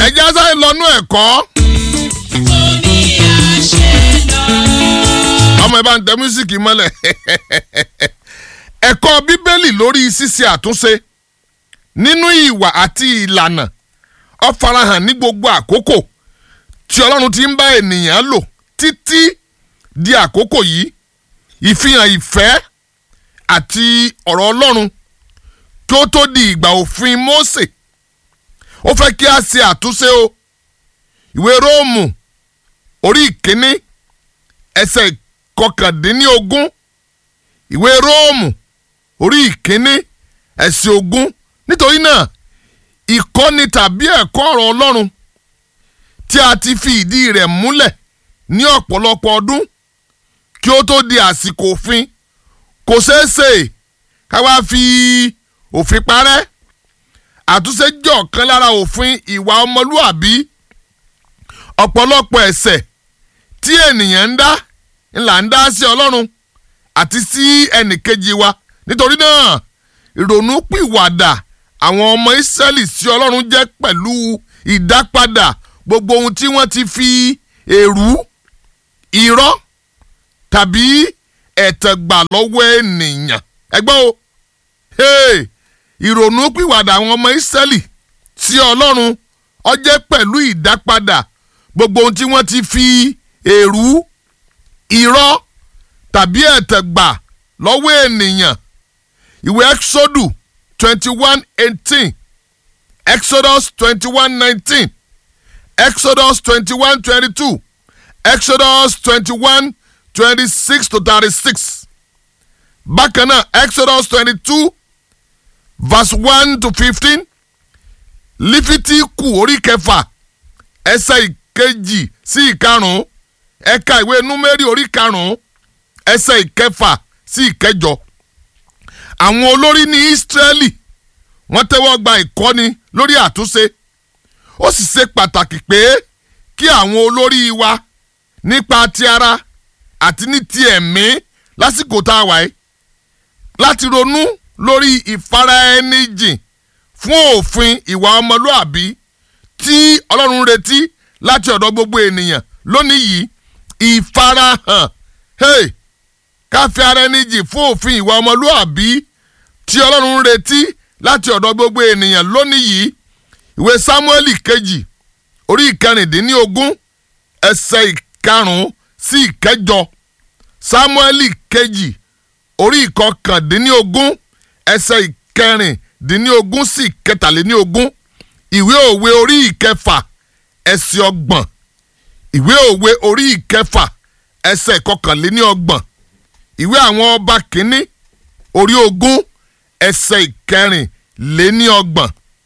ẹja sáré lọ́nú ẹ̀kọ́ omi àṣẹ lọ. ọmọ ẹ bá ń tẹ mísíkì mọ́lẹ̀ ẹ̀kọ́ bíbélì lórí ṣíṣe àtúnṣe nínú ìwà àti ìlànà ó farahàn ní gbogbo àkókò tí ọlọ́run ti ń bá ènìyàn lò títí di àkókò yìí ìfihàn ìfẹ́ àti ọ̀rọ̀ ọlọ́run kí ó tó di ìgbà òfin Mósè ó fẹ́ kí a ṣe àtúnṣe o ìwé Róòmù orí ìkíní ẹsẹ̀ kọkàndínlógún ìwé Róòmù orí ìkíní ẹsẹ̀ ogún nítorí náà ìkọ́ni tàbí ẹ̀kọ́ ọ̀rọ̀ Ọlọ́run tí a ti fi ìdí rẹ̀ múlẹ̀ ní ọ̀pọ̀lọpọ̀ ọdún kí ó tó di àsìkò òfin kò ṣeé ṣe ká wá fi òfin parẹ́ àtúnṣe jẹ́ ọ̀kan lára òfin ìwà ọmọlúàbí ọ̀pọ̀lọpọ̀ ẹ̀ṣẹ̀ tí ènìyàn ń dá ńlá ń dá sí ọlọ́run àti sí ẹnìkejì wa nítorí náà ìrònú pìwàdà àwọn ọmọ ìsírẹ́lì sí ọlọ́run jẹ́ pẹ̀lú ìdápadà gbogbo ohun tí wọ́n ti fi èrú irọ́ tàbí ẹ̀tàn gbà lọ́wọ́ ènìyàn ẹgbẹ́ o hey, ìrònú pìwàdà àwọn ọmọ ìsírẹ́lì sí ọlọ́run ó jẹ́ pẹ̀lú ìdápadà gbogbo ohun tí wọ́n ti fi èrú irọ́ tàbí ẹ̀tàn gbà lọ́wọ́ ènìyàn ìwé exodus twenty one eighteen exodus twenty one nineteen exodus twenty one twenty two exodus twenty one twenty six to thirty six bákan náà exodus twenty two verse one to fifteen lífítíkù orí kẹfà ẹsẹ̀ ìkejì sí ìkarùn-ún ẹ̀ka ìwé númẹ́rì orí karùn-ún ẹsẹ̀ ìkẹfà sí ìkẹjọ. àwọn olórí ní Ísírẹ́lì wọ́n tẹ́wọ́ gba ìkọ́ni lórí àtúnṣe ó sì ṣe pàtàkì pé kí àwọn olórí wa nípa ti ara àti ní ti ẹ̀mí lásìkò tá a wà yìí láti ronú lórí ìfaraẹnijìn fún òfin ìwà ọmọlúàbí tí Ọlọ́run retí láti ọ̀dọ̀ gbogbo ènìyàn lónìí yìí ìfarahàn hey, káfí ara ẹni jì fún òfin ìwà ọmọlúàbí tí Ọlọ́run retí láti ọ̀dọ̀ gbogbo ènìyàn lónìí yìí ìwé Sámúẹ́lì kejì orí ìkẹrìndínlógún ẹsẹ̀ ìkarùn-ún sí ìkẹjọ Sámúẹ́lì kejì orí ìkọkàndínlógún ẹsẹ̀ ìkẹrìndínlógún sí ìkẹtàléníogún ìwé òwe orí ìkẹfà ẹsẹ̀ ọgbọ̀n ìwé òwe orí ìkẹfà ẹsẹ̀ ìkọkànléníọgbọ̀n ìwé àwọn ọba kínní orí ogún ẹsẹ̀ ìkẹrìnléníọgbọ̀n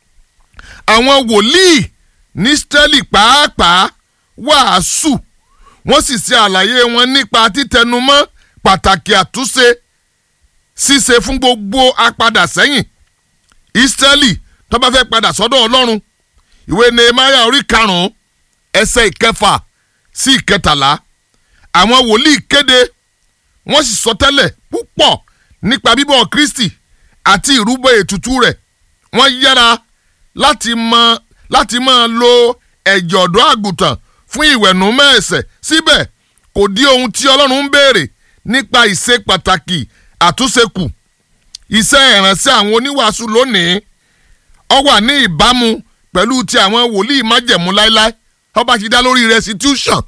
àwọn wòlíì ní Ísírẹ́lì pàápàá wàásù wọ́n sì ṣe àlàyé wọn nípa títẹnumọ́ pàtàkì àtúnṣe ṣíṣe fún gbogbo apadà sẹ́yìn Ísírẹ́lì tó bá fẹ́ padà sọ́dọ̀ Ọlọ́run ìwé Nehemiah orí karùn-ún ẹsẹ̀ ìkẹfà sí ìkẹtàlá àwọn wòlíì kéde wọ́n sì sọ tẹ́lẹ̀ púpọ̀ nípa bíbọ̀ Kristi àti ìrúbọ ètùtù rẹ̀ wọ́n yára láti mọ láti máa lo ẹ̀jẹ̀ ọ̀dọ́ àgùntàn fún ìwẹ̀nùmọ́ ẹ̀ṣẹ̀ síbẹ̀ kò dí ohun tí Ọlọ́run ń béèrè nípa ìṣe pàtàkì àtúnṣe kù iṣẹ́ ìránṣẹ́ àwọn oníwàásù lónìí ó wà ní ìbámu pẹ̀lú ti àwọn wòlíì májẹ̀mú láéláé ọba ti dá lórí restitution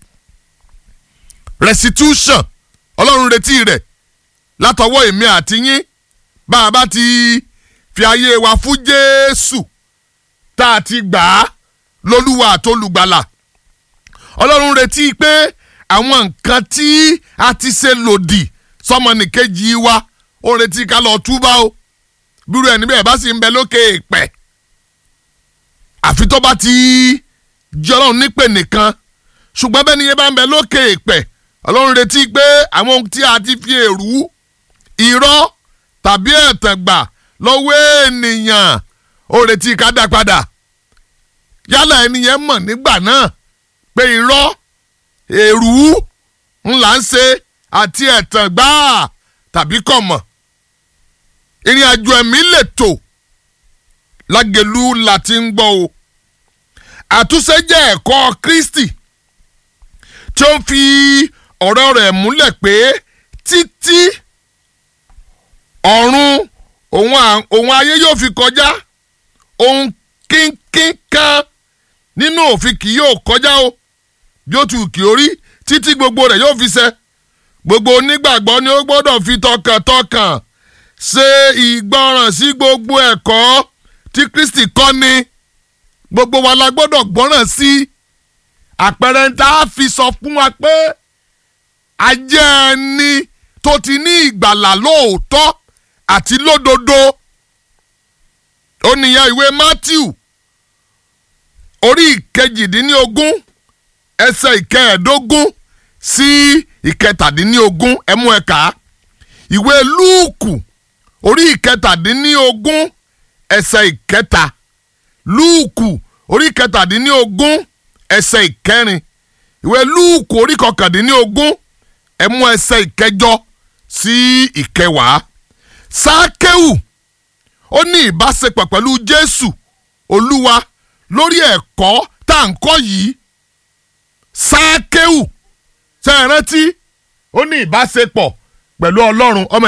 restitution ọlọ́run retí rẹ̀ látọwọ́ èmi àti yín bá a bá ti fi ayé wa fún jésù tá a ti gbà á lólúwa àtolùgbàlà ọlọ́run retí pé àwọn nǹkan tí a ti ṣe lòdì sọmọnìkejì wa ó retí ká lọ túbá o bírú ẹni bẹ́ẹ̀ bá sì ń bẹ lókè èèpẹ̀ àfi tó bá ti jẹ́ ọlọ́run nípè nìkan ṣùgbọ́n bẹ́ẹ̀ ni yẹn bá ń bẹ lókè èèpẹ̀ ọlọ́run retí pé àwọn ohun tí a ti fi èrú irọ́ tàbí ẹ̀tàn gbà lọ́wọ́ ènìyàn ó retí ká dá padà yálà ẹni yẹn mọ̀ nígbà náà pé irọ́ èrú ńlá ń ṣe àti ẹ̀tàn gbáà tàbí kọ̀ mọ̀ ìrìn àjò ẹ̀mí lè tò lágẹ̀lú láti ń gbọ́ o àtúnṣe jẹ́ ẹ̀kọ́ Kristi tí ó ń fi ọ̀rọ̀ rẹ̀ múlẹ̀ pé títí ọ̀run òun à- òun ayé yóò fi kọjá ohun kínkín kan nínú òfin kì yóò kọjá o bí ó ti wù kí ó rí títí gbogbo rẹ̀ yóò fi ṣẹ gbogbo onígbàgbọ́ ni ó gbọ́dọ̀ fi tọkàntọkàn ṣe ìgbọràn sí gbogbo ẹ̀kọ́ tí Kristi kọ́ ni gbogbo wa la gbọ́dọ̀ gbọ́ràn sí àpẹẹrẹ tá a fi sọ fún wa pé ajẹ́ ẹni tó ti ní ìgbàlà lóòótọ́ àti lódodo ó nìyẹn ìwé Matthew orí ìkejìdínlógún ẹsẹ̀ ìkẹẹ̀ẹ́dógún sí ìkẹtàdínlógún ẹmú ẹ̀ka ìwé Lúùkù orí ìkẹtàdínlógún ẹsẹ̀ ìkẹta Lúùkù orí ìkẹtàdínlógún ẹsẹ̀ ìkẹrin ìwé Lúùkù orí kọkàndínlógún ẹmú ẹsẹ̀ ìkẹjọ sí ìkẹwàá Sákéwù ó ní ìbáṣepọ̀ pẹ̀lú Jésù Olúwa lórí ẹ̀kọ́ tá à ń kọ́ yìí Sákéwù ṣe é rántí ó ní ìbáṣepọ̀ pẹ̀lú Ọlọ́run ọmọ